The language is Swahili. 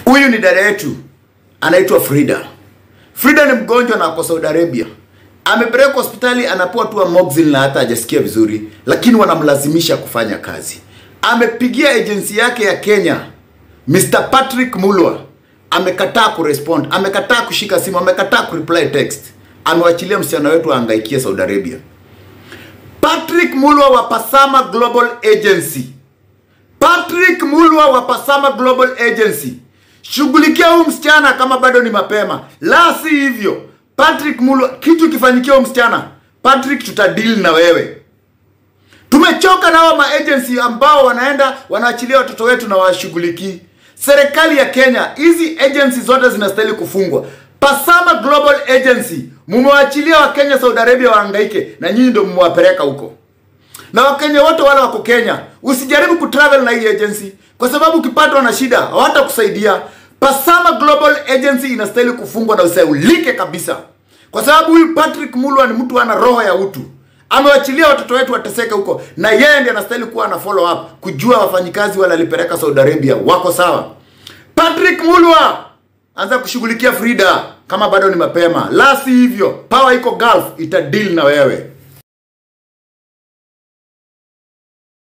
Huyu ni dada yetu anaitwa Frida. Frida ni mgonjwa na ako Saudi Arabia. Amepelekwa hospitali anapewa tu amoxicillin na hata hajasikia vizuri, lakini wanamlazimisha kufanya kazi. Amepigia agency yake ya Kenya, Mr. Patrick Mulwa amekataa kurespond, amekataa kushika simu, amekataa kureply text. Amewachilia msichana wetu ahangaikie Saudi Arabia. Patrick Mulwa wa Pasama Global Agency Patrick Mulwa wa Pasama Global Agency, shughulikia huyu msichana kama bado ni mapema, la si hivyo Patrick Mulwa, kitu kifanyikia huyu msichana Patrick, tutadeal na wewe. Tumechoka na hawa maagency ambao wanaenda wanaachilia watoto wetu na washughulikii. Serikali ya Kenya, hizi agency zote zinastahili kufungwa. Pasama Global Agency, mumewachilia Wakenya Saudi Arabia wahangaike, na nyinyi ndio mmewapeleka huko na wakenya wote wale wako Kenya, usijaribu kutravel na hii agency kwa sababu ukipatwa na shida hawatakusaidia. Pasama Global Agency inastahili kufungwa na usaulike kabisa, kwa sababu huyu Patrick Mulwa ni mtu ana roho ya utu, amewachilia watoto wetu wateseke huko, na yeye ndiye anastahili kuwa na follow up, kujua wafanyikazi wale alipeleka Saudi Arabia wako sawa. Patrick Mulwa, anza kushughulikia Frida kama bado ni mapema, la si hivyo power iko Gulf itadeal na wewe.